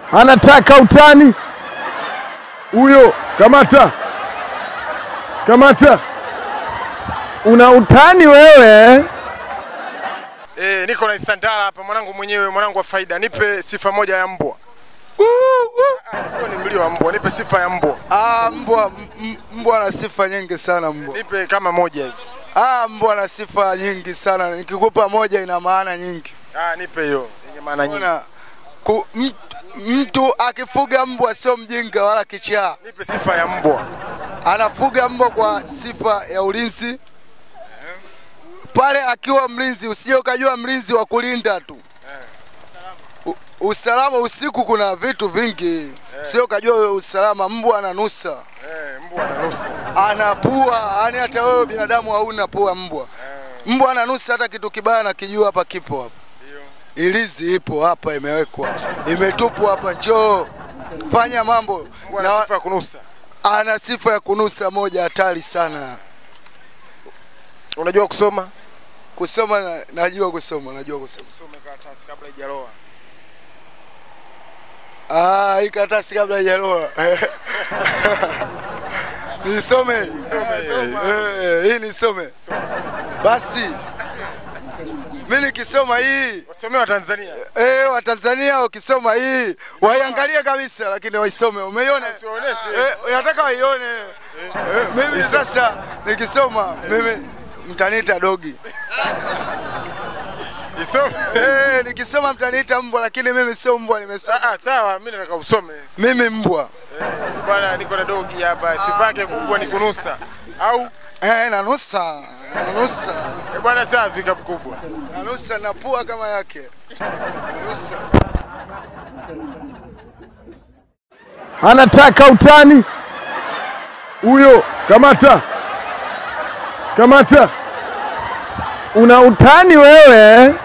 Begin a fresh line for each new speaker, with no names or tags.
anataka utani huyo. Kamata, kamata, una utani wewe.
Eh, niko na Isandala hapa mwanangu mwenyewe, mwanangu wa faida. Nipe sifa moja ya mbwa. Ah, Huo ni mlio wa mbwa. Nipe sifa ya mbwa.
Ah, mbwa m- mbwa ana sifa nyingi sana mbwa.
Nipe kama moja hivi.
Ah, mbwa ana sifa nyingi sana. Nikikupa moja ina maana nyingi.
Ah, nipe hiyo yenye maana nyingi.
Unaona? Ku, m- mtu akifuga mbwa sio mjinga wala kichaa.
Nipe sifa ya mbwa.
Anafuga mbwa kwa sifa ya ulinzi. Pale akiwa mlinzi, usije ukajua mlinzi wa kulinda tu. U- Usalama usiku kuna vitu vingi, sio ukajua wewe usalama. Mbwa ananusa,
Eh, mbwa ananusa.
anapua, yani hata wewe binadamu hauna pua. Mbwa mbwa ananusa, hata kitu kibaya nakijua hapa, kipo hapa. Ilizi ipo hapa, imewekwa, imetupwa hapa. Njoo fanya mambo
Mbwa
na
ana sifa ya kunusa.
ana sifa ya kunusa moja hatari sana.
Unajua kusoma?
Kusoma na, najua kusoma, najua kusoma.
Usome karatasi kabla haijaloa.
Ah, hii karatasi kabla haijaroa. Nisome. Eh, hii nisome. Basi. Mimi nikisoma hii,
Wasomee wa Tanzania.
eh, wa Tanzania ukisoma hii, waiangalie kabisa lakini waisome. Umeiona?
Usiwaoneshe.
Eh, unataka waione. Eh, mimi sasa nikisoma mimi mtaniita dogi.
Isome.
Eh, nikisoma mtaniita mbwa lakini mimi sio mbwa nimesoma.
Ah, ah, sawa, mimi nataka usome.
Mimi mbwa.
Bwana niko na dogi hapa. Sifa yake kubwa ni kunusa. Au
Eh, nanusa. Nanusa.
eh, bwana safi kubwa.
Nanusa na pua kama yake. Nanusa.
anataka utani huyo. Kamata, kamata, una utani wewe.